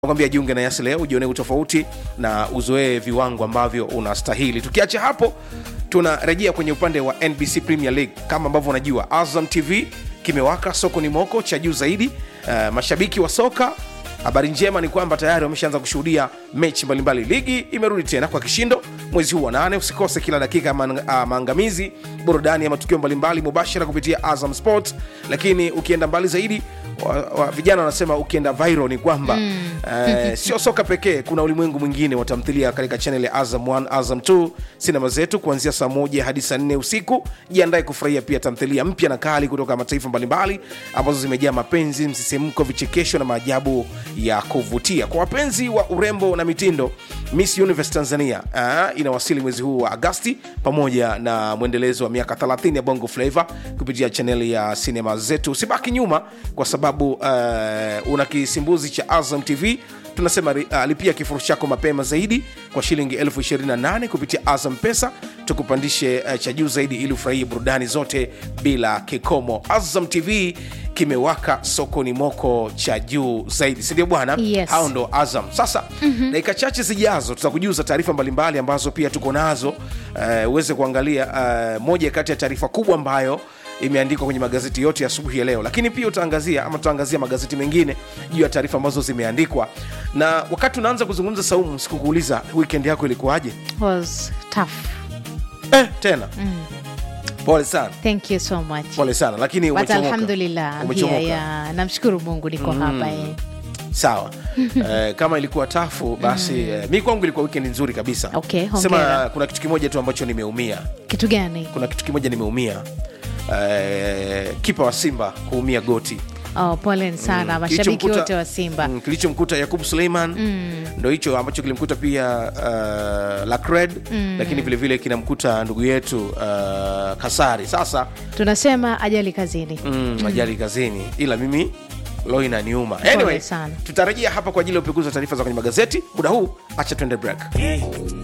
nakwambia jiunge na yasi leo ujionee utofauti na uzoee viwango ambavyo unastahili tukiacha hapo tunarejea kwenye upande wa nbc premier league kama ambavyo unajua azam tv kimewaka soko ni moko cha juu zaidi uh, mashabiki wa soka habari njema ni kwamba tayari wameshaanza kushuhudia mechi mbalimbali ligi imerudi tena kwa kishindo mwezi huu wa nane usikose kila dakika ya maang- ah, maangamizi burudani ya matukio mbalimbali mubashara kupitia azam sport lakini ukienda mbali zaidi wa, wa, vijana wanasema ukienda viral ni kwamba mm. eh, sio soka pekee kuna ulimwengu mwingine wa tamthilia katika chanel ya azam 1 azam 2 sinema zetu kuanzia saa moja hadi saa nne usiku jiandae kufurahia pia tamthilia mpya na kali kutoka mataifa mbalimbali ambazo zimejaa mapenzi msisimko vichekesho na maajabu ya kuvutia kwa wapenzi wa urembo na mitindo miss universe tanzania uh, inawasili mwezi huu wa agasti pamoja na mwendelezo wa miaka 30 ya bongo flava kupitia chaneli ya sinema zetu usibaki nyuma kwa sababu uh, una kisimbuzi cha azam tv tunasema uh, lipia kifurushi chako mapema zaidi kwa shilingi 28 kupitia azam pesa tukupandishe uh, cha juu zaidi ili ufurahie burudani zote bila kikomo azam tv kimewaka sokoni moko cha juu zaidi sindio bwana Yes. hao ndo azam sasa mm-hmm. dakika chache zijazo tutakujuza taarifa mbalimbali ambazo pia tuko nazo uh, uweze kuangalia uh, moja kati ya taarifa kubwa ambayo imeandikwa kwenye magazeti yote ya asubuhi ya leo lakini pia utaangazia ama tutaangazia magazeti mengine juu ya taarifa ambazo zimeandikwa na wakati unaanza kuzungumza saumu sikukuuliza weekend yako ilikuwaje was tough eh, tena mm. pole sana thank you so much pole sana lakini but umechomoka. alhamdulillah Umechomoka. yeah, yeah. namshukuru mungu niko mm. hapa eh. sawa eh, kama ilikuwa tafu basi eh, mi kwangu ilikuwa weekend nzuri kabisa Okay, hongera. sema kuna kitu kimoja tu ambacho nimeumia kitu gani kuna kitu kimoja nimeumia eh, kipa wa simba kuumia goti oh, poleni sana Mm, mashabiki kilichomkuta- wote wa simba mm, kilichomkuta yakub suleiman mm. ndo hicho ambacho kilimkuta pia uh, lacred mm. lakini vilevile kinamkuta ndugu yetu uh, kasari sasa tunasema ajali kazini mm, ajali kazini ila mimi lo inaniuma anyway, sana. tutarejea hapa kwa ajili ya upekuzi wa taarifa za kwenye magazeti muda huu acha tuende break